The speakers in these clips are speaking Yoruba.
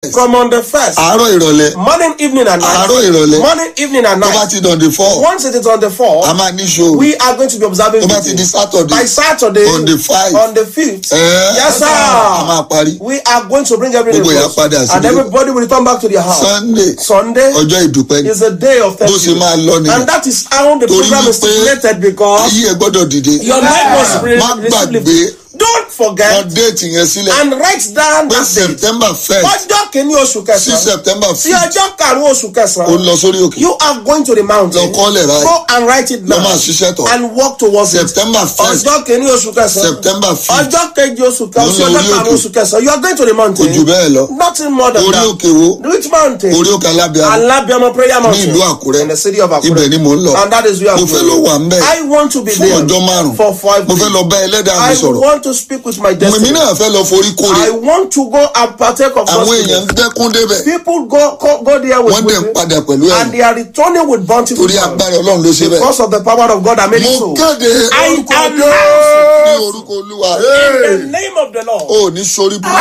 from on the first. àárọ̀ ìrọ̀lẹ́ Morning, evening, and night. àárọ̀ ìrọ̀lẹ́ Morning, evening, and tó bá night. ti dàn dé four Once it is on the fourth, a máa ní ṣòro we are going to be observing tó bá ti di vigil. saturday by Saturday on the five. on the fifth. ẹ yes, a máa sir. parí We are going to bring everything Gbogbo close. èèyàn padà sílé. and everybody will return back to their house. sunday Sunday ọjọ́ ìdúpẹ́ ni is a day of bó ṣe thanksgiving. máa lọ nìyẹn And that is how the Torí program is wípé stipulated because ayé ẹ gbọ́dọ̀ dìde your life was má gbàgbé really Don't forget wọn déètì yẹn sílẹ̀ and write down pé that date. september first Ọjọ́ kìíní oṣù sí kẹsàn-án. september Sí fifth ọjọ́ karùn-ún oṣù ó kẹsàn-án. lọ sórí òkè You are going to the mountain. lọ kọ́lẹ̀ Go báyìí and write it lọ down. máa ṣiṣẹ́ tọ̀ And walk towards it. september first Ọjọ́ kìíní oṣù kẹsàn-án. september fifth Ọjọ́ kejì oṣù Mo ń kẹsàn-án. Sí lọ ọjọ́ orí karùn-ún òkè. oṣù kẹsàn-án. You are going to the kò mountain. jù bẹ́ẹ̀ lọ Nothing more than orí that. òkè wo Which mountain? orí òkè alábíàmù Alabiama prayer mountain. ìlú Àkúrẹ́. In the city of Akure. ibẹ̀ ni mò ń lọ And that is where I'm mo fẹ́ going. lọ wà ń bẹ̀ I want to be fún there ọjọ́ márùn for five mo fẹ́ days. lọ bá ẹlẹ́dàá mi I sọ̀rọ̀ want to speak with my èmi destiny. náà fẹ́ lọ forí kórè I want to go and partake of àwọn God's èèyàn ń goodness. dẹ́kun débẹ̀ People go, go, go there with wọ́n dẹ̀ ń with padà pẹ̀lú ẹ̀ and they are returning with bountiful torí joy. agbára ọlọ́run ló ṣe bẹ́ẹ̀ Because of the power of God that made mo it so. kéde I orúkọ announce ní orúkọ olúwa In the name of the Lord. ò ní sórí bú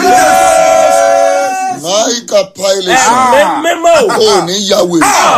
máìkà pilot Amen. Memo. ò ní yàwé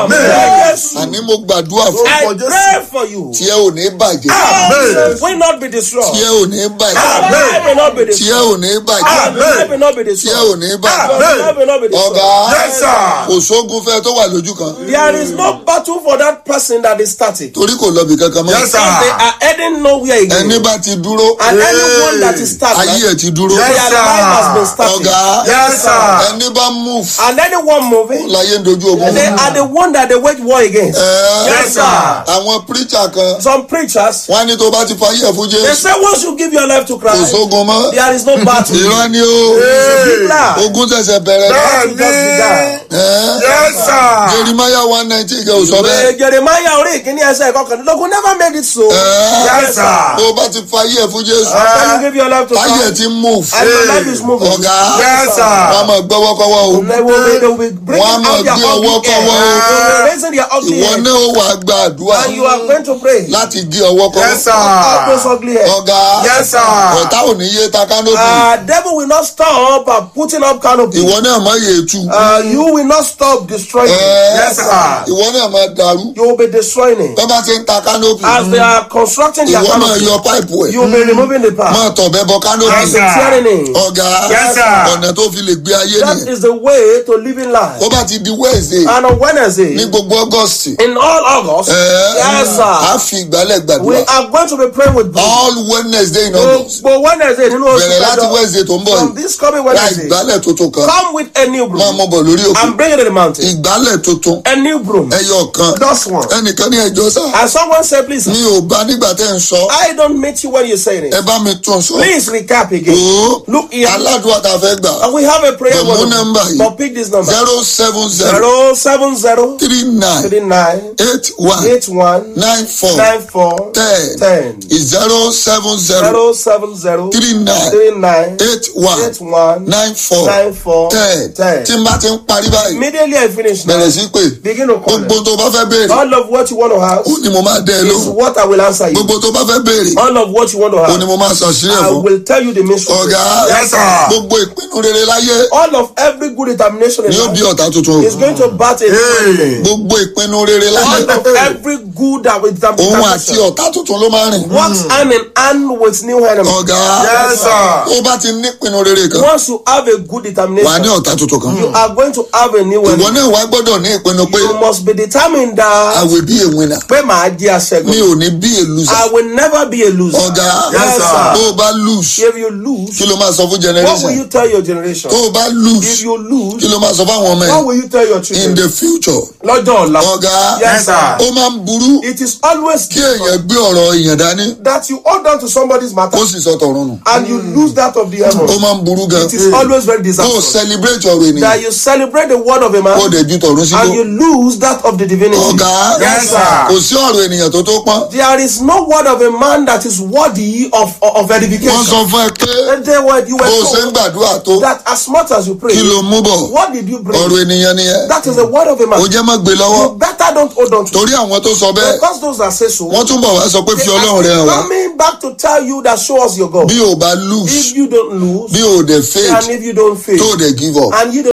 Yes. àní mo gbàdúrà fún I pray for you. tí ẹ ò ní bàjẹ́ Amen. Will not be tí destroyed. ẹ ò ní bàjẹ́ Your life will not be tí ẹ destroyed. ò ní bàjẹ́ Your life will not be tí ẹ destroyed. ò ní bàjẹ́ Your life will not be destroyed. ọ̀gá Yes, sir. kò sógun fẹ́ tó wà lójú kan There is no battle for that person that is static. torí kò lọ́bì kankan mọ́ Yes, sir. They are heading nowhere again. ẹni bá ti dúró And anyone that is ayé stagnant, ẹ̀ ti dúró their Yes, sir. life has been static. ọ̀gá Yes, sir. ẹni bá move And anyone moving, láyé ń dojú ogun they are the one that they wage war against. Ẹ́, Yes, sir. àwọn preacher kan Some preachers, wọ́n á ní tó bá ti fayé ẹ̀ fún they jésù say once you give your life to kò Christ, sógun mọ́ there is no battle. ìran ni ó Big lie. ogun ṣẹ̀ṣẹ̀ bẹ̀rẹ̀ ní. Battle just began. Ẹ́, Yes, sir. jeremiah one nineteen kẹ́ ò sọ bẹ́ẹ̀ Eh, Jeremiah orí ìkíní ẹsẹ̀ ìkọkànlélógún never made it so. Ẹ́, Yes, sir. tó bá ti fayé ẹ̀ fún jésù After you give your life to ayé ẹ̀ Christ, ti move and your life is moving. ọ̀gá Yes, sir. wọ́n á máa gbọ́wọ́kọ́wọ́ o They will be, they will be bringing Wọ́n á máa out their gbé ọwọ́ ugly kọ́wọ́ hair. o. They will be raising their ugly ìwọ hair. náà ó wàá gba àdúrà And you are going to pray. láti gé ọwọ́ kọ́wọ́ Yes, sir. Out those ugly hair. ọ̀gá Yes, sir. ọ̀tá ò ní yé ta kánópì Uh, devil will not stop uh, putting up canopy. ìwọ náà má yé tu Uh, you will not stop destroying it. Ẹ́, Yes, sir. ìwọ náà má dàrú You will be destroying it. tó bá ti ń ta kánópì As they are constructing their ìwọ náà canopy, yọ páìpù ẹ̀ you will be removing the má part. tọ̀ bẹ́ bọ kánópì And be tearing it. ọ̀gá Yes, sir. ọ̀nà tó fi lè gbé ayé That nìyẹn is the way to living life. ó bá ti di wednesday And on Wednesday, ní gbogbo august in all August, ẹ́, yes, á sir, fi ìgbálẹ̀ we gbàdúrà are going to be praying with God. all wednesday in august Gbogbo Wednesday nínú oṣù bẹ̀rẹ̀ láti kẹjọ. wednesday tó ń bọ̀ From yìí this coming ra Wednesday, ìgbálẹ̀ tuntun kan come with a new máa broom mọ̀ bọ̀ lórí òkè and bring it to the mountain. ìgbálẹ̀ tuntun A new broom. ẹyọ kan Just one. ẹnìkan ní ẹjọ́ sá And someone said, please, mi ò bá nígbà tẹ́ ń sọ I don't meet you when you say ẹ it. bá mi tún sọ Please recap again. o Look here. aládùúgbò tá a fẹ́ gbà And we have a prayer But mo word. number yìí. But pick this number. zero seven zero Zero seven zero three nine three nine eight one eight one nine four nine four ten ten. zero seven zero Zero seven zero three nine three nine eight one eight one nine four nine four ten ten. tí n bá ti ń parí báyìí Immediately I finish now. bẹ̀rẹ̀ sí pé Begin to call gbogbo them. tó bá fẹ́ béèrè All of what you want to have ó ní mo máa dẹ́ ẹ is lóhùn what I will answer you. gbogbo tó bá fẹ́ béèrè All of what you want to ó ní have, mo máa ṣàṣírí ẹ̀ I fún will tell you the mystery. ọ̀gá Yes, sir. gbogbo ìpinnu rere láyé All of every good determination in ni ó bí life ọ̀tá tuntun is going to bat a Hey. gbogbo ìpinnu rere láyé All of every good that with òun àti determination ọ̀tá tuntun ló máa rìn works hand in hand with new enemy. ọ̀gá Yes, sir. ó bá ti ní ìpinnu rere kan Once you have a good wà á ní determination, ọ̀tá tuntun kan you are going to have a new ìwọ enemy. náà wá gbọ́dọ̀ ní ìpinnu pé You must be determined I that will be a winner pé màá jẹ́ mi aṣẹ́gun. ò ní be a loser I will never be a loser. ọ̀gá Yes, sir. tó o bá lose If you lose, kí ló máa sọ fún what will generation you tell your generation? tó o bá If lose you lose, kí ló máa sọ fáwọn ọmọ what ẹ̀ will you tell your in children? the future Lọ́jọ́ ọ̀la. ọ̀gá Yes, sir. ó máa ń burú It is always kí èèyàn gbé ọ̀rọ̀ èèyàn dání that you hold on to somebody's matter kó sì sọ tọ̀run nù and you lose that of the ó heaven. máa ń burú gan It is always very kó o disastrous. celebrate ọ̀rọ̀ ènìyàn That you celebrate the word of a kó o man dẹ̀ ju tọ̀run síbò and you lose that of the divinity. ọ̀gá Yes, sir. kò sí ọ̀rọ̀ ènìyàn tó tó pọ́n There is no word of a man that is worthy of, of wọ́n edification. sọ fún ẹ pé And they were, you were bó o ṣe ń told gbàdúrà tó that as much as you pray, kí ló mú bọ̀ what did you bring? ọ̀rọ̀ ènìyàn nìyẹn That is the word of a man. ó jẹ́ má gbé lọ́wọ́ You better don't hold on to it. torí àwọn tó sọ bẹ́ẹ̀ Because those that say so, wọ́n túnbọ̀ wá sọ pé fi they ọlọ́run rẹ hàn are wá coming back to tell you that show us your God. bí o bá lose If you don't lose, bí o dẹ̀ faith and if you don't fail, tó o dẹ̀ give up and you don't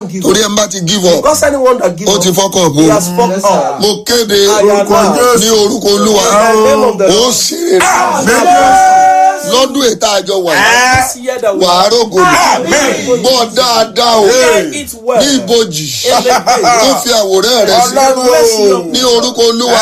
give torí up. ẹ bá ti give up Because anyone that gives ó ti up, fọ́kàn he bò has fucked up. mo kéde Orúkọ Jésù. ní orúkọ olúwa In the name of the ó Lord. ṣeré lọ́dún ètò àjọ wà This year that we wà á rògò Amen. gbọ́ dáadáa o Hear it well. ní ibojì In the day. ó fi àwòrán rẹ̀ sí Mercy of ní orúkọ olúwa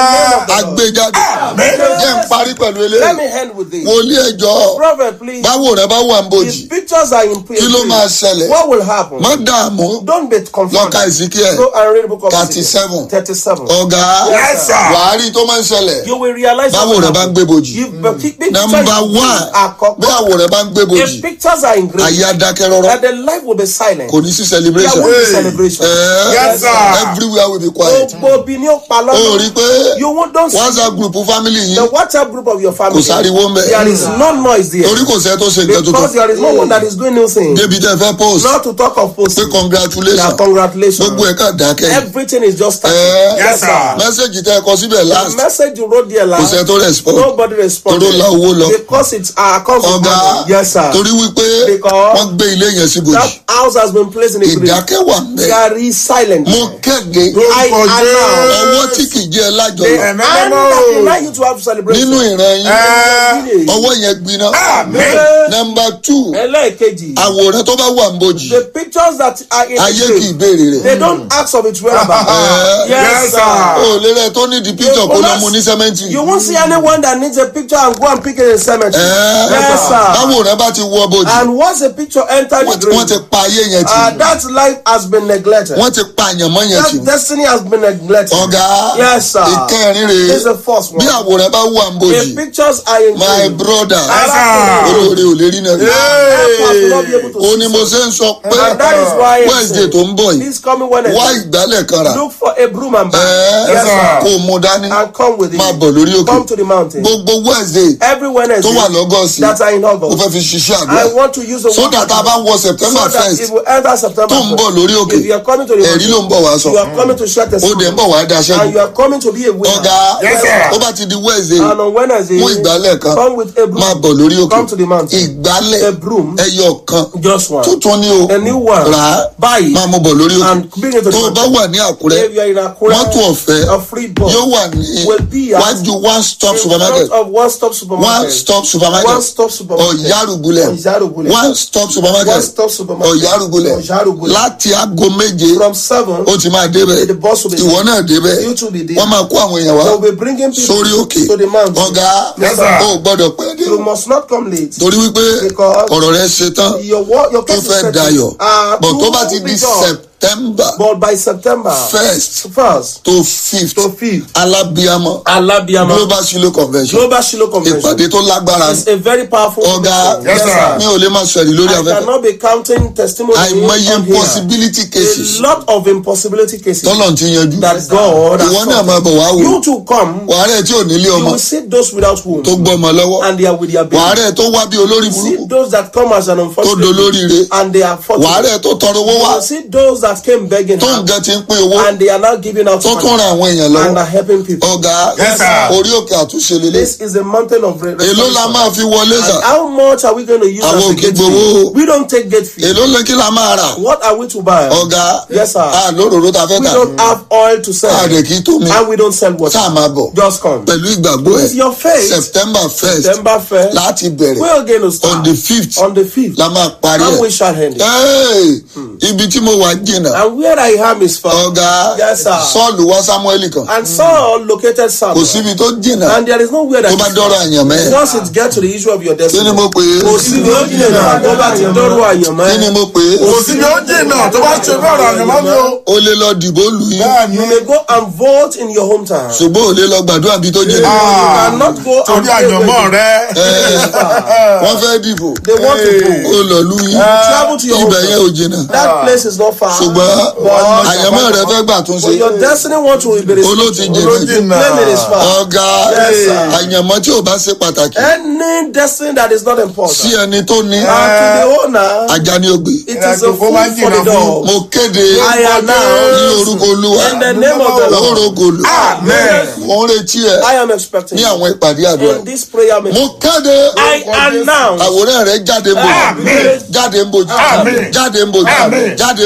agbéjáde jẹ́ ń parí pẹ̀lú Let eléyìí me end with this. wòlíì ẹjọ́ Prophet, please. báwo rẹ bá wà ń bojì If pictures are in kí ló máa ṣẹlẹ̀ what will happen? má dààmú Don't be lọ́ka confused. ìsìnkíẹ̀ Go and read the book of 37. 37. ọ̀gá Yes, sir. wàhálì tó máa ń ṣẹlẹ̀ You will realize báwo what rẹ bá ń gbé bojì If the pic- pictures nọmba in wán are co- bí àwò rẹ bá ń gbé bojì if pictures are in green, ayé adákẹ́ rọ́rọ́ that the life will be silent. kò ní sí There celebration won't be Hey. celebration. Eh, Yes, sir. everywhere will be quiet Gbogbo obi ni ó pa ó lọ́nà. rí i pé You won't don't see whatsapp group family the yìí WhatsApp group of your family. Kò sáriwo ńbẹ̀. There is no noise there. torí kò sẹ́ tó ṣe nǹkan Because tuntun there is no one that is doing new things. débi tẹ́ fẹ́ post Not to talk of pé posting. Yeah, congratulations congratulations. gbogbo ẹ̀ ká dákẹ́ yìí. Everything is just starting. Eh, Yes, sir. mẹ́sẹ̀gì tẹ́ ẹ kọ síbẹ̀ The last message you wrote there kò last, sẹ́ tó respond nobody responded. Toró la owó lọ. Because it's our account. of ọ̀gá money. Yes, sir. torí wípé Because- wọ́n gbé ilé yẹn sí bojì That house has been placed in a grave. ìdákẹ́ wà mẹ́ There is silence. mo kéde I Orúkọ announce ọwọ́ tí kì í jẹ́ the lájọyọ̀ hand Ẹ̀mẹ́mẹ́ that o. will allow you to have celebration. nínú ìran yín Eh. ọwọ́ yẹn gbiná Amen. nọmba two ẹlẹ́ẹ̀kejì àwòrán tó bá wà ń bojì the pictures that are in ayé the kì í grave béèrè rẹ̀ they don't ask of its whereabouts. Eh. yes Yes, sir. sir. o lè rẹ tó ní di picture kó lọ mu ní sẹ́mẹ́ntì you won't see anyone that needs a picture and go and pick it in cemetery. Eh. yes sir. báwòrán bá ti wọ bojì and once a picture enter the wọ́n ti- wọ́n ti grave pa ayé yẹn tì uh, that life has been neglected. wọ́n ti pa àyànmọ́ yẹn tì that destiny has been neglected. ọ̀gá Yes, sir. ìkẹrin this is rèé the first one. bí àwòrán bá wà ń the bojì pictures are in my grave. brother Yes, sir. olóore ò lè rí náà rí help us to not be able to ó see ní mo ṣe ń sọ pé and that is why I'm wednesday saying, tó ń bọ̀ yìí this coming Wednesday wá ìgbálẹ̀ kan rà look for a broom and bag. ẹ́ẹ́ yes sir. kó o mú dání and come with it. máa bọ̀ lórí òkè Come to the mountain. gbogbo wednesday Every Wednesday tó wà lọ́gọ́sì that are in ó August. fẹ́ fi ṣiṣẹ́ I àdúrà want to use the so word that a bá ń wọ september so that first if we enter September tó ń bọ̀ lórí òkè if you are coming to the ẹ̀rí ló ń bọ̀ wá sọ you are coming to share ó dẹ̀ ń testimony bọ̀ wá and daṣẹ́ you are coming to be a winner. ọ̀gá Yes, sir. ó bá ti di wednesday And on Wednesday, mú ìgbálẹ̀ kan come with a broom. máa bọ̀ lórí òkè Come to the mountain. ìgbálẹ̀ A broom. ẹyọ kan Just one. tuntun ni o A new one. rà á Buy it. máa mú bọ̀ lórí òkè And bring it to the tó o bá mountain. wà ní àkúrẹ́ If you are in Akure, mọ́tò ọ̀fẹ́ a free bus yóò wà ní will be at wájú one stop in supermarket front of one stop supermarket. one stop supermarket One stop supermarket. ọ̀yárùgulẹ̀ Ọ̀yárùgulẹ̀. one stop supermarket One stop supermarket. ọ̀yárùgulẹ̀ Ọ̀yárùgulẹ̀. láti aago méje From seven, ó ti máa débẹ̀ the bus will be ìwọ náà débẹ̀ You too be there. wọ́n máa kó àwọn èèyàn wá they will be bringing people sórí òkè to the mountain. ọ̀gá Yes, sir. ó gbọ́dọ̀ pẹ́ dé You must not come late. torí wípé Because- ọ̀rọ̀ rẹ ṣe tán Your work, your tó case is fẹ́ settled. dayọ̀ Uh, bọ̀ tó to bá ti be di done. september But by September first first to fifth to fifth, alábíàmọ́ Alabiama global shilo convention Global Shiloh Convention ìpàdé tó lágbára is a very powerful. ọ̀gá meeting. Yes, sir. mi ò lè máa sọ̀rọ̀ lórí I afẹ́fẹ́ cannot be counting testimony àìmọye on here. possibility cases A lot of impossibility cases tọ́lọ̀ ti yanjú that God has ìwọ náà solved. máa bọ̀ wá wò You to come, wàárẹ̀ tí ò nílé you ọmọ will see those without womb tó gbọ́ ọmọ lọ́wọ́ and they are with their baby. wàárẹ̀ tó wá bí olórí See burúkú those that come as an tó unfortunate dolóríire and they are fortunate. wàárẹ̀ tó tọrọ owó You wá will see those that came begging tó her nǹkan ti ń pín owó and they are now giving out tó money tún ran àwọn èèyàn and lọ́wọ́ are helping people. ọ̀gá Yes, sir. orí òkè àtúnṣe lélẹ̀ This is a mountain of re- èló la restoration. máa fi wọlé sà And how much are we going to use Àwọn as a ò kí gate gbowó. fee? We don't take gate fee. èló lè kí la máa rà What are we to buy? ọ̀gá Yes, sir. a lóròró ta fẹ́ We tà don't have oil to sell. a rẹ̀ kí tó mi And we don't sell water. sáà máa bọ̀ Just come. pẹ̀lú ìgbàgbọ́ ẹ̀ With your faith, september first September 1st, láti bẹ̀rẹ̀ we are going to on start the fifth on the 5th. la máa parí And we ẹ̀ shall end it. Hey, ibi tí mo wà jìnnà And where I am is far. ọ̀gá Yes, sir. sọ́ọ̀lù wá samuel kan And Saul located kò Samuel. síbi tó jìnnà And there is nowhere that tó bá dọ́rọ̀ àyàn mẹ́ once it gets to the issue of your kí destiny. ni mo pè é Kò sí ní ó jìnnà náà tó bá ti dọ́rọ̀ àyànmọ́. kí ni mo pè é kò sí ní ó jìnnà tó bá ṣe bẹ́ẹ̀ rà yàrá mi o. o lè lọ dìbò lù yín bẹ́ẹ̀ ni You may go and vote in your hometown. ṣùgbọ́n o lè lọ gbàdúrà bí tó jìnnà You cannot go and torí pray àyànmọ́ where rẹ. wọ́n fẹ́ dìbò They want to go. o lọ lù yín Travel to your ibẹ̀ yẹn hometown. ò jìnnà That place is not far. ṣùgbọ́n But- àyànmọ́ rẹ fẹ́ gbà tún ṣe But your destiny want to be olóòtú restricted. jìnnà Olójìnnà. Claim it is far. ọ̀gá Yes, sir. àyànmọ́ tí ò bá ṣe pàtàkì Any destiny that is not important. sí ẹni tó ní And to the owner, ajá ní ògbé it is a Ìrìnàjò food kó máa for jìnnà the fún. dog. mo kéde I ní announce orúkọ olúwa in the name of the Lord. orogolo Amen. mo ń retí ẹ I am expecting ní àwọn ìpàdé àdúrà in this prayer meeting. mo kéde I announce àwòrán rẹ jáde ń bòjì Amen. jáde ń bòjì Amen. jáde ń bòjì Amen. jáde ń bòjì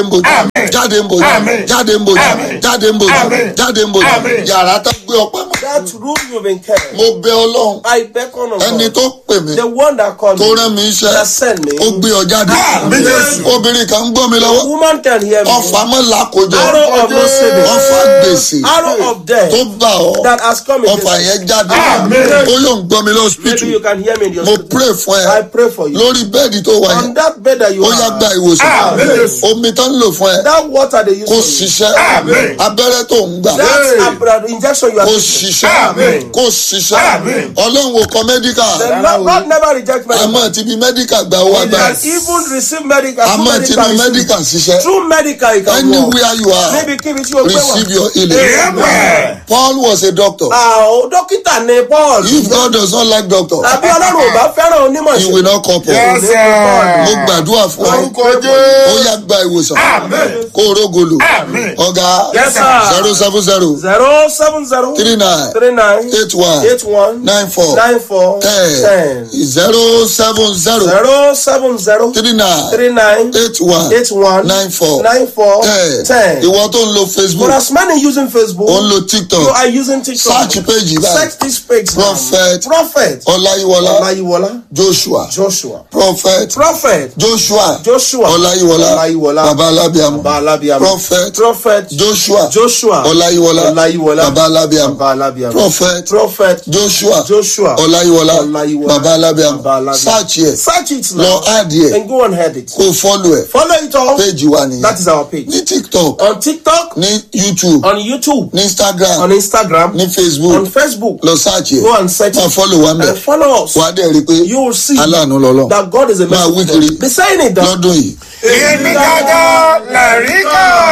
jáde ń bòjì Àmín. jáde ń bòjì Àmín. jáde ń bòjì Àmín. jáde ń bòjì Àmín. yàrá tá gbé ọpẹ́ mọ́. That room you've been kept. mo bẹ ọlọ́run I beckon on ẹni God. tó pè mí The one that called tó me. rán mi iṣẹ́ That sent me. ó gbé ọ jáde Àmín Jésù. obìnrin kan ń gbọ́ mi lọ́wọ́ Woman can hear me. ọfà mọ́ làkójọ Arrow of no saving. ọfà gbèsè Arrow of death tó bá ọ that has come ọfà against yẹn jáde Àmín. ó lóun gbọ́ mi Maybe lọ́sibítù you can hear me in your mo spirit. pray fún I ẹ pray for you. lórí bẹ́ẹ̀dì tó wà On yẹn that bed that you ó yá gba are, ìwòsàn Àmín Jésù. omi tó ń lò fún ẹ that water they use kó for you, ṣiṣẹ́ Àmín. abẹ́rẹ́ tó ń gbà that Hey. abra- injection you are kó taking, ṣiṣẹ́ Àmín. kó ṣiṣẹ́ Àmín. ọlọ́run ò kọ mẹ́díkà the Lord God never reject medical. àmọ́ ti bí mẹ́díkà gba owó You agbára can even receive medical. through àmọ́ ti bí medical mẹ́díkà receive. ṣiṣẹ́ Through medical you can walk. anywhere you are Níbi kíbi tí o gbé wà. receive your healing Amen. Paul was a doctor Àwọn dókítà ní Paul. if God does not like doctor Tàbí Ọlọ́run ò bá fẹ́ràn onímọ̀ he will ṣe. not couple Yes, mo sir. gbàdúrà fún ọ Orúkọ ó Jésù. yá gba ìwòsàn Amen. kó o rógolo Amen. ọ̀gá Yes, sir. zero seven zero zero seven zero three nine three nine eight one eight one nine four nine four ten ten zero seven zero zero seven zero three nine three nine eight one eight one nine four nine four ten ten. ìwọ tó ń lo For Facebook as many using Facebook, ó ń lo you TikTok are using TikTok. search page báyìí Search this page. now. Prophet. Prophet. Ọláyíwọlá Olayiwola. Joshua Joshua. Prophet Prophet. Joshua Joshua. Ọláyíwọlá Ọláyíwọlá. baba alábíàmọ Baba Alabiam. Prophet Prophet. Joshua Joshua. Ọláyíwọlá Ọláyíwọlá. baba alábíàmọ Baba Alabiam. Prophet Prophet. Joshua Joshua. Ọláyíwọlá Ọláyíwọlá. baba alábíàmọ Baba Alabiam. search yẹ Search it lọ now. add yẹ And go and head it. kó follow ẹ Follow it all. page wa nìyẹn That is our page. ní TikTok On TikTok, ní YouTube on YouTube, ní Instagram on Instagram, ní on Facebook Facebook. lọ search yẹ Go and search máa it. follow wa mẹ And follow us. wà á dẹ̀ rí i pé You will see aláàánú lọ́lọ́ that God is a Máa wí merciful kiri. God. Be saying it down. lọ́dún yìí. Èmi gángan lẹ̀rí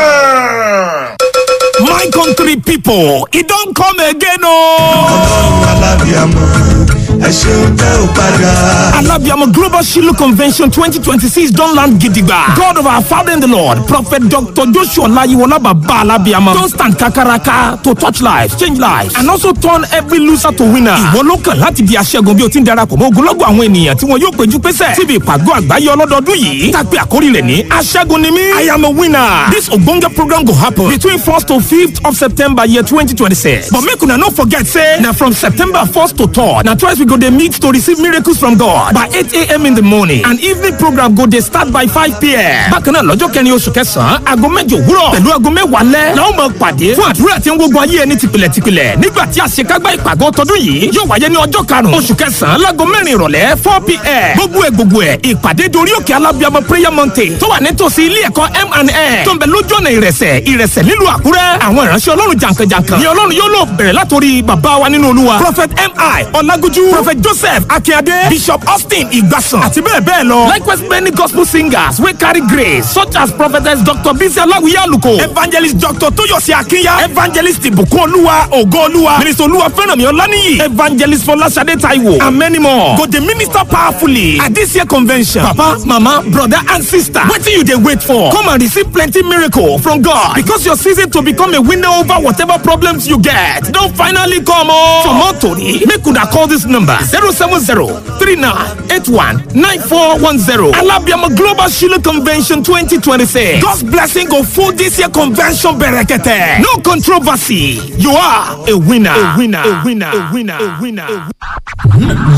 kan. My country people, e don come again o. alábíàmọ ẹ ṣeun tẹ ò padà. Alabiamo Global Shiloh Convention 2026 don land gidigba. God of our Father in the Lord, Prophet Dr. Joshua Olayiwola Baba Alabiamo don stand kakaraka to touch lives, change lives and also turn every loser to winner. Ìwọ ló kàn láti di aṣẹ́gun bí o ti ń darapọ̀ mọ́ ogunlọ́gọ̀ àwọn ènìyàn tí wọn yóò péjú pésẹ̀ síbi ìpàgọ́ àgbáyé ọlọ́dọọdún yìí. Tàpé àkórí rẹ̀ ní aṣẹ́gun ni mí. I am a winner. This ogbonge program go happen between 1st to 5th of September year 2026. But make una no forget say na from September 1st to 3rd na twice we go dey meet to receive miracles from God by 8 a.m. in the morning and evening program go dey start by 5 p.m. Bákan náà lọ́jọ́ kẹrin oṣù kẹsàn-án aago mẹ́jọ òwúrọ̀ pẹ̀lú aago mẹ́wàá lẹ́ la ó máa pàdé fún àdúrà tí ń gbógun ayé ẹni tìpìlẹ̀tìpìlẹ̀ nígbà tí àṣekágbá ìpàgọ́ tọdún yìí yóò wáyé ní ọjọ́ karùn-ún oṣù kẹsàn-án láago mẹ́rin ìrọ̀lẹ́ 4 p.m. gbogbo ẹ̀ gbogbo ẹ̀ ìpàdé dorí òkè alábíàmọ prayer mountain tó wà nítòsí ilé ẹ̀kọ́ M&N tó ń bẹ lójú ọ̀nà ìrẹsẹ̀ ìrẹsẹ̀ nílùú àkúrẹ́ àwọn ìránṣẹ́ ọlọ́run jàǹkànjàǹkàn ni ọlọ́run yóò lò bẹ̀rẹ̀ látòrí bàbá wa nínú olúwa prophet mi ọlágúnjú prophet joseph akínyadé bishop austin ìgbàsàn àti bẹ́ẹ̀ bẹ́ẹ̀ lọ likewise many gospel singers wey carry grace such as prophetess dr bisi aláwìyé àlùkò evangelist dr tóyọ̀sí akínyà evangelist ìbùkún olúwa ògo olúwa minister olúwa fẹ́rànmí ọláníyì evangelist fọláṣadé taiwo and many more go dey minister powerfully at this year convention papa mama brother and sister wetin you dey wait for come and receive plenty miracle from god because your season to become a winner over whatever problems you get don finally come o. for more tori make una call this number zero seven zero three nine eight one nine four one zero alabiama global shiloh convention twenty twenty six god's blessing go full this year convention berekete no controversy you are a winner a winner a winner a winner a winner. A winner.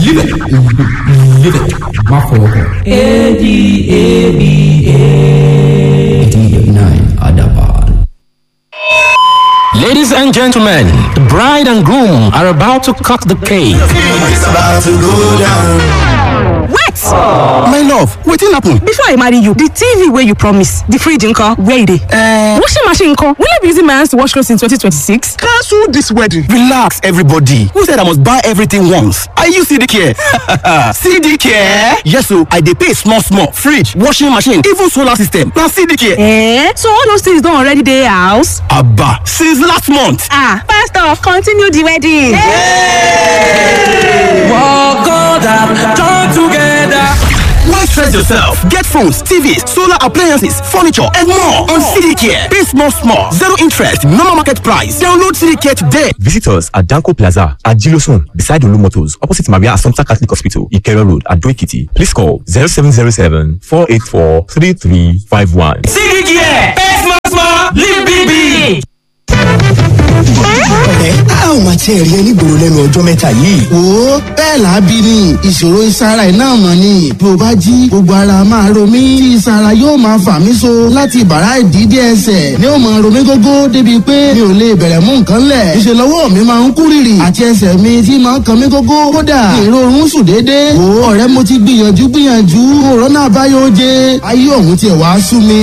má fọwọ́ kàn. ADABA. Adaban. Ladies and gentlemen, the bride and groom are about to cut the cake. It's about to go down. wait My love, wetin happen? before i marry you the tv wey you promise the fridge nko where e dey. Uh, washing machine nko will i be using my hands to wash clothes in 2026. Cancel this wedding. Relax, everybody. Who said I must buy everything once? Are you CD care? CD care? Yes, so I dey pay small, small. Fridge, washing machine, even solar system. Na CD care. Eh? so all those things don already dey house. Abba, since last month. ah pastor continue the wedding. Why stress yourself? Get phones, TVs, solar appliances, furniture, and more on CD care. Pay small, small. Zero interest, normal market price. Download CD care today. Visit us at Danko Plaza at Gilosun, beside Olu Motors, opposite Maria Assumpta Catholic Hospital, Ikero Road, at Doikiti. Please call 0707 484 3351. CD care. Pay small, tí ẹ rí ẹ nígboro lẹ́nu ọjọ́ mẹ́ta yìí. wo bẹ́ẹ̀ làábí ni ìṣòro ìsara ẹ̀ náà mọ̀ ni bí o bá jí gbogbo ara máa ro mí tí ìsara yóò máa fà mí so láti bàrá ìdídé ẹsẹ̀ ni ó máa ro mí gógó débi pé mi ò lè bẹ̀rẹ̀ mú nǹkan lẹ̀ ìṣe lọ́wọ́ mi máa ń kú rìrì àti ẹsẹ̀ mi tí máa ń kan mí gógó kódà ìrorun sùn déédéé wo ọ̀rẹ́ mo ti gbìyànjú gbìyànjú òrónà àbáyọ jẹ ayé ọ̀hún tiẹ̀ wá sú mi.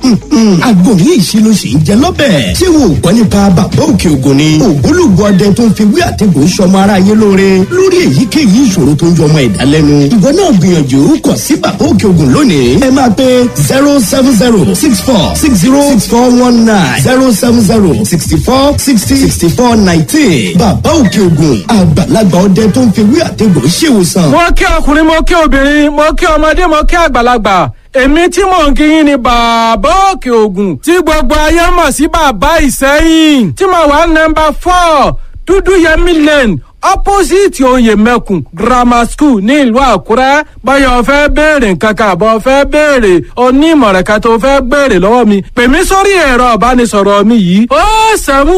agbóhùn ìṣirò sì ń jẹ lọ́bẹ̀. ṣé wo gbọ́ nípa bàbá òkè ògùn ni. ògbólógbò ọdẹ tó ń fi wí àtẹ̀gùn sọmọ ara yé lóore lórí èyíkéyìí ìṣòro tó ń jọmọ ẹ̀dá lẹ́nu. ìwọ náà gbìyànjú kọ̀ sí bàbá òkè ògùn lónìí. ẹ máa pe zero seven zero six four six zero six four one nine zero seven zero sixty four sixty sixty four nineteen. bàbá òkè ògùn àgbàlagbà ọdẹ tó ń fi wí àtẹ̀gùn ṣèwòsàn. mo kí ọkùnrin mo kí obìnrin mo kí ọmọdé mo kí àgbàlagbà èmi tí mò ń kí yín ni bàbá òkè ògùn tí gbogbo ayé mọ̀ sí bàbá ìsẹ́yìn tí mo wà nọmba four dúdú yẹmí lane opposite oyè mẹ́kùn grammar school ní ìlú àkúrẹ́ báyọ̀ fẹ́ béèrè nǹkan kan àbọ̀ fẹ́ béèrè onímọ̀ràn kan tó fẹ́ béèrè lọ́wọ́ mi pè mí sórí ẹ̀rọ ìbánisọ̀rọ̀ mi yìí ó sẹ́mu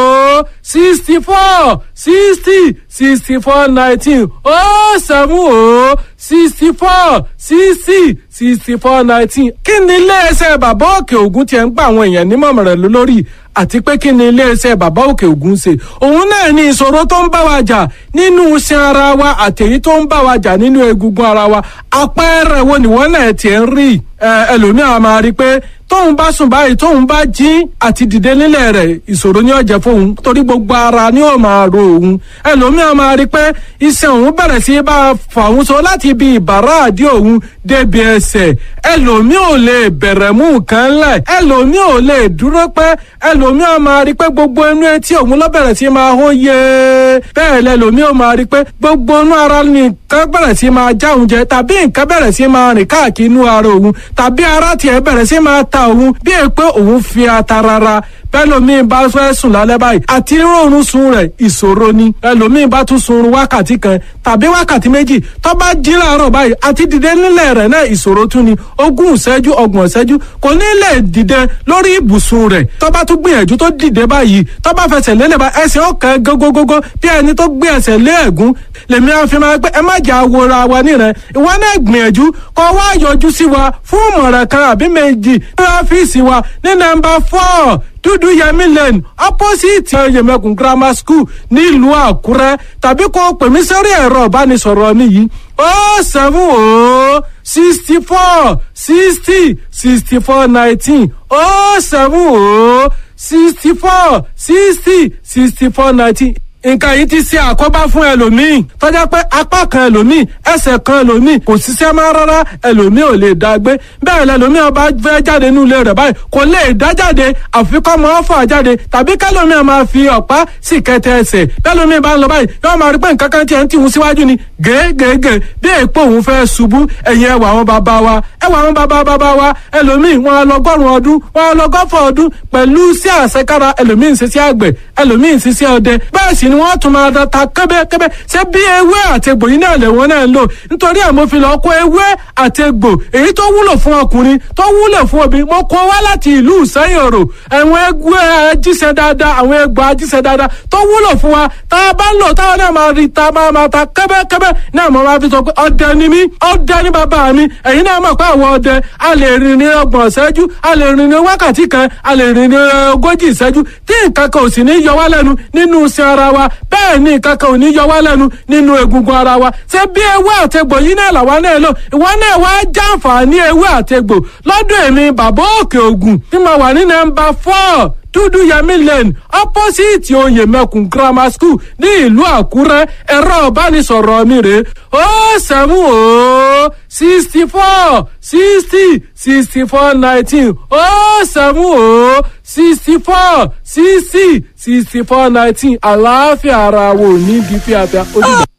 ó sixty four sixty sixty four nineteen ó sẹ́mu ó sixty four sixty sixty four nineteen kí ni iléeṣẹ́ bàbá òkè ògùn tiẹ̀ ń gba àwọn èèyàn nímọ̀ràn lórí àti pé kí ni iléeṣẹ́ bàbá òkè ògùn ṣe òun náà ní ìṣòro tó ń bá wa jà nínú iṣan ara wa àtẹ̀yí tó ń bá wa jà nínú egungun ara wa àpẹẹrẹ wo nìwọ́n náà tiẹ̀ ń rí ẹlòmíràn máa rí i pé tóun bá sùn báyìí tóun bá jí àti dìde nílẹ̀ rẹ̀ ìṣòro ni ó jẹ́ fóun torí gbogbo ara ni ó máa ro òun ẹlòmíràn máa rí i pé iṣan òun bẹ̀rẹ̀ sí bá a fà òun so láti ibi ìbàrá àdí òun débi ẹsẹ̀ ẹlòmíràn ò lè bẹ̀rẹ̀ mú nǹkan lẹ̀ ẹlòmíràn ò lè dúró pẹ́ ẹlòmíràn máa rí i pé gbogbo inú etí òun ló bẹ̀rẹ̀ sí máa hó yé bẹ́ẹ̀ lẹ́lòmíràn máa rí i pé gbogbo inú ara nìkan bẹ̀rẹ̀ sí máa já òun jẹ tàbí nǹkan bẹ̀rẹ̀ sí máa rìn káàkiri inú ara òun tàbí ara tiẹ̀ bẹ̀rẹ̀ sí máa ta òun bí è pé òun fi ata rara bẹ́lòmíì bá fẹ́ sùn lálẹ́ báyìí àti rọrùn sun rẹ̀ ìṣòro ni ẹlòmíì bá tún sun wákàtí kan tàbí wákàtí méjì tó bá jí láàárọ̀ báyìí àti dìde nílẹ̀ rẹ̀ náà ìṣòro tún ni ogún ìṣẹ́jú ọgbọ̀n ìṣẹ́jú kò ní lè dìde lórí ibùsùn rẹ̀ tó bá tún gbìyànjú tó dìde báyìí tó bá fẹsẹ̀ lélẹ̀ bá ẹsẹ̀ ọ̀kan gógógógó bí ẹni tó gbé ẹsẹ̀ lé ẹ̀gún lèmi á fi máa pé ẹ má jà wòra wa nírẹ̀ ìwọ náà gbìyànjú kó wá yọjú sí wa fún ìmọ̀ràn kan àbí méjì ní ọ́fíìsì wa ní nọ́mbà four dúdú yẹmí lane opposite yẹmẹkùn grammar school nílùú àkúrẹ́ tàbí kó pè mí sórí ẹ̀rọ ìbánisọ̀rọ̀ mi yìí ó seven ó sixty four sixty sixty four nineteen ó seven ó sixty four sixty sixty four nineteen nǹkan yìí ti ṣe àkóbá fún ẹlòmíì tọ́jà pé apá kan ẹlòmíì ẹsẹ̀ kan ẹlòmíì kò ṣiṣẹ́ máa rárá ẹlòmíì ò lè dá gbé bẹ́ẹ̀ lẹlòmíì ọba fẹ́ jáde nínú ilé rẹ̀ báyìí kò lè dá jáde àfikọ́ máa fà jáde tàbí kẹlòmíì máa fi ọ̀pá sì kẹtẹ ẹsẹ̀ bẹ́ẹ̀lòmíì bá ń lọ báyìí yóò máa rí pé nǹkan kan tiẹ̀ ń tìhun síwájú ni gègègè bí èèpo òun fẹ́ ṣubú ẹ̀yìn ẹwà àwọn bàbá wa ẹwà àwọn bàbá bàbá wa ẹlòmíì wọn á lọgọ́rùn ọdún wọn á lọgọ́fọ̀ ọdún pẹ̀lú sí àṣekára ẹlòmíì ń ṣiṣẹ́ àgbẹ̀ ẹlòmíì ń ṣiṣẹ́ ọdẹ bẹ́ẹ̀ sì ni wọ́n tún máa da ta kẹ́bẹ́kẹ́bẹ́ ṣé bí ewé àtegbò yìí náà lẹ́wọ̀n náà ń lò nítorí ẹ̀ mo fi lọ́ọ́ kó ewé àtegbò èyí tó wúlò fún ọkùnrin tó wúlò fún obìnrin mo kó wá láti ìlú ìsẹ́yìn òrò àwọn ẹgbẹ́ ajíṣẹ́ dáadáa àwọn ẹgbẹ́ ajíṣẹ́ dáadáa tó wúlò fún wa tá a bá ń lò táwọn náà máa rí ta máa máa ta kẹ́bẹ́kẹ́bẹ́ náà mo máa fi sọ pé ọdẹ ni mí ọdẹ ni bàbá mi ẹ̀yin náà mọ̀ pé àwọn ọdẹ a lè rìn ní ọgbọ̀n ìṣẹ́jú a lè rìn ní wákàtí kan a lè rìn ní ogójì ìṣẹ́jú tí nǹkan kan ò sì ní yọ wá lẹ́nu nínú iṣẹ́ ara wa bẹ́ẹ̀ ni nǹkan kan ò ní yọ wá lẹ́nu nínú egungun ara wa ṣé bí ewé àtegbò yìí náà làwa náà lò ìwọ náà wá jàǹfààní ewé àtegbò lọ́dọ̀ èmi bàbá òkè ògùn tí mo wà ní nọ́mbà four dúdú yẹmí lane opposite oyè mẹkùn grammar school ní ìlú àkúrẹ́ ẹ̀rọ ìbánisọ̀rọ̀ mi rè ó sẹ́mu ó sixty four sixty sixty four nineteen ó sẹ́mu ó sixty four sixty sixty four nineteen àlàáfíà ara wo ní bí fíafíà ojúbọ.